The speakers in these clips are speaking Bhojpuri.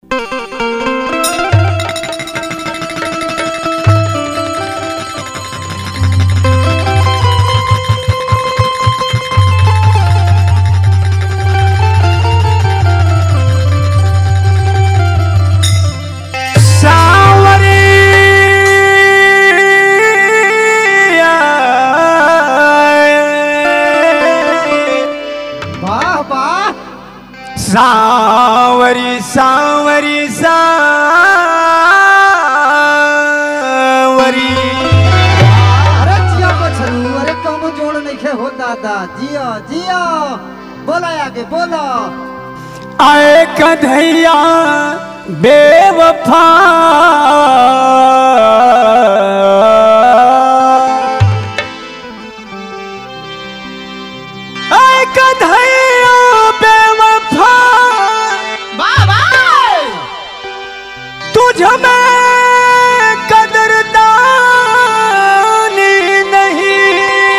વાહ વાહ સાવરી સાવરી સાવરી અરે જીયા પછરું અરે કમ જોડ નખે હો દાદા જીયા જીયા બોલા આગે બોલો આए कन्हैया बेवफा आए कन्हैया बेवफा तुझ में कदरदानी नहीं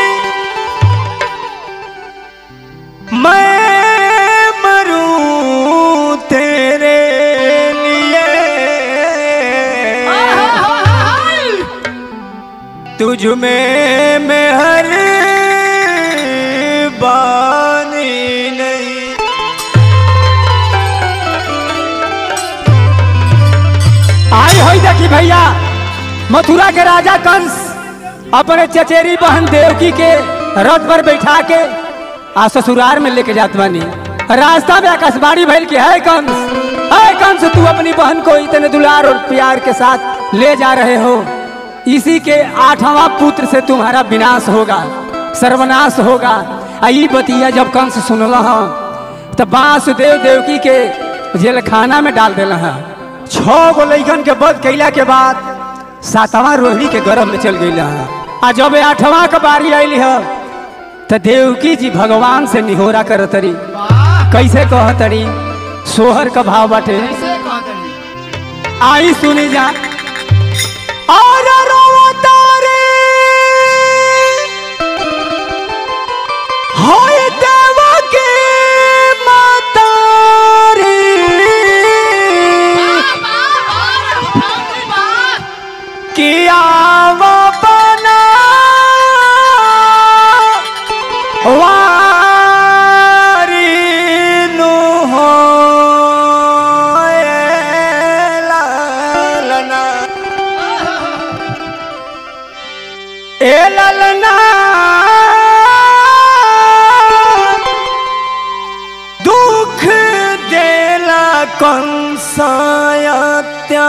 मैं मरूं तेरे लिए तुझ में मैं हर बानी नहीं आई होई देखी भैया मथुरा के राजा कंस अपने चचेरी बहन देवकी के रथ पर बैठा के आ ससुराल में लेके जात बानी रास्ता में आकाशवाणी भइल कि है कंस है कंस तू अपनी बहन को इतने दुलार और प्यार के साथ ले जा रहे हो इसी के आठवां पुत्र से तुम्हारा विनाश होगा सर्वनाश होगा आ ई बतिया जब कंस सुनला हाँ तब वासुदेव देवकी के जेल खाना में डाल देला है छह गो लैकन के बध कैला के बाद सातवां रोहिणी के गर्भ में चल गई है आ जब आठवां के बारी आयली है तो देवकी जी भगवान से निहोरा करतरी कैसे कहतरी सोहर का भाव बाटे आई सुनी जा और रोवतारी होय देवकी मातारी किया वो बना वारी नु हो ललना ए ललना दुख देला कंसायत्या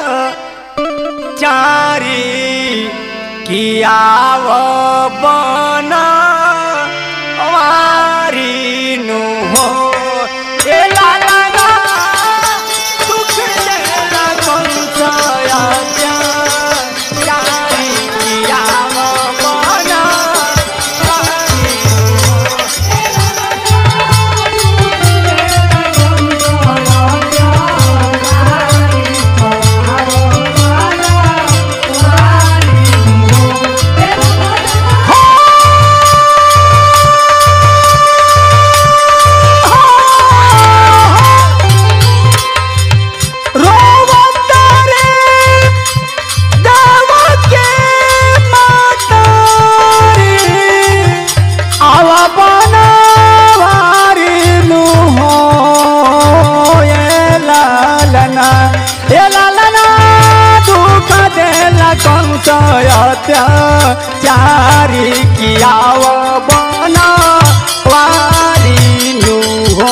चारी किया वो बना वारी नु हो ए ला ला ला दुख देला कंसाया चारी किया वो बना वारी रोवतारे देवके मातारी आवा बनवारी नु हो ए लालना ए लालना दुख देला कंस चारी कियाव बना वारी नु हो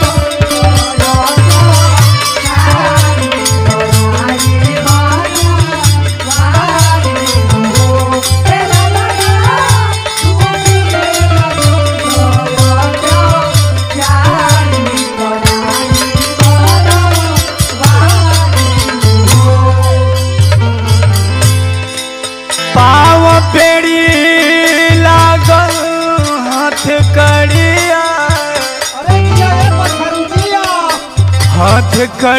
Thank you. कड़िया अरे जिया ए पछरू जिया हाथ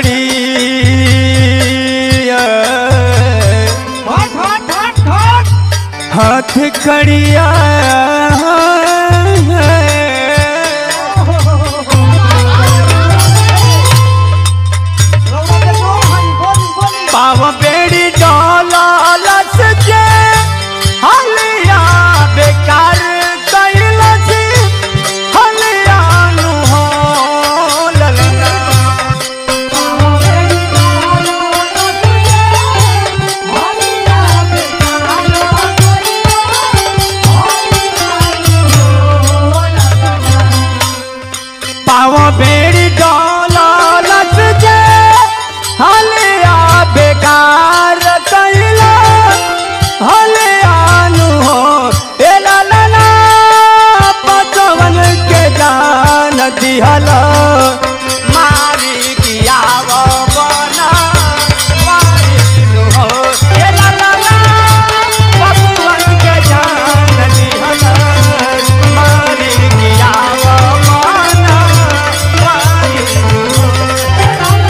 कड़िया हट हट हट हट हाथ कड़िया रौदा के दो भाई बोली बोली पाव बेड़ी डोला लस जे हलिया बेकार कैलस हलिया नु हो ललना पाव बेड़ी डोला लस जे हलिया बेकार कैला हलिया नु हो ए ला ला ला पचवन के जान दिहला मारी किया वो बना मारी नु हो ए ला ला ला पचवन के जान दिहला मारी किया वो बना मारी नु हो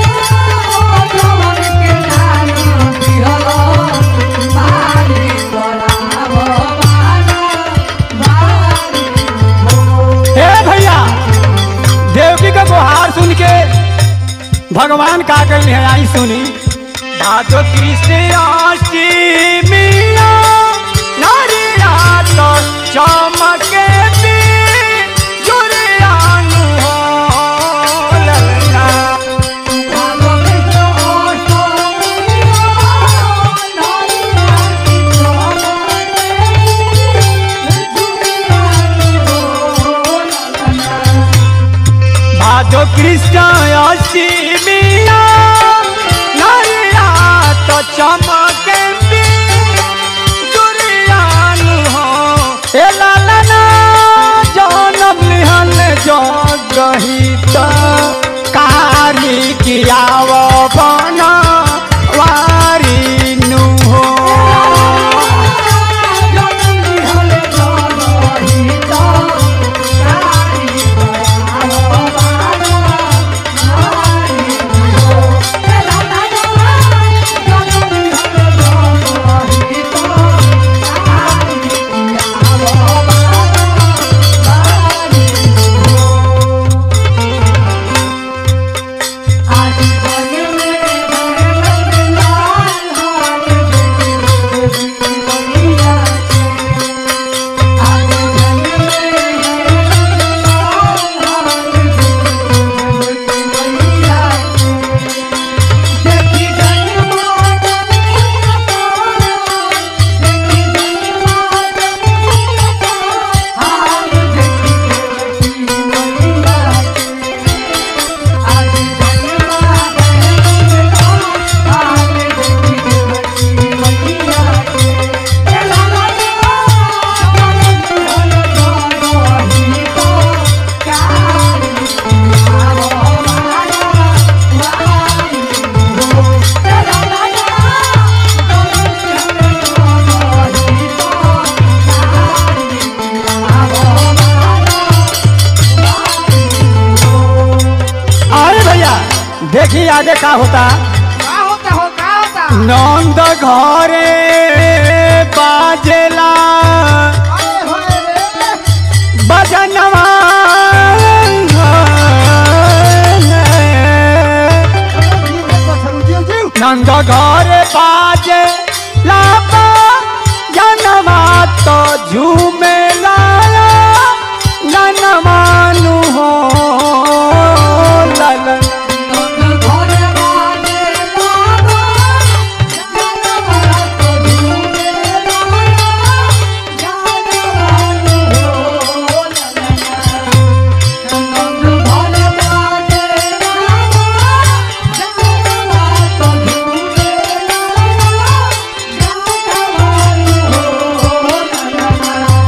हे भैया देवकी का गुहार सुन के भगवान का कहले है आई सुनी भादो कृष्ण अष्टमिया नारिया तो चमके भी जुरियानु हो ललना भादो कृष्ण अष्टमिया नारिया तो चमके भी जुरियानु हो ए लालना जनम लिहल जगहित कारी कियाव बना वारी नु हो अरे भैया देखिए आगे का होता का होता हो का होता नंद घरे बाजेला अरे होए रे बजनवा जीव के पछरू जीव जीव नंद घरे बाजे लापा जनवा तो झूमे लाया ननमानु हो ललन Oh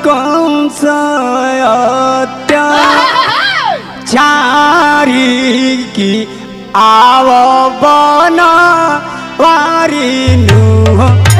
कंस चारी की आव बन वारी नु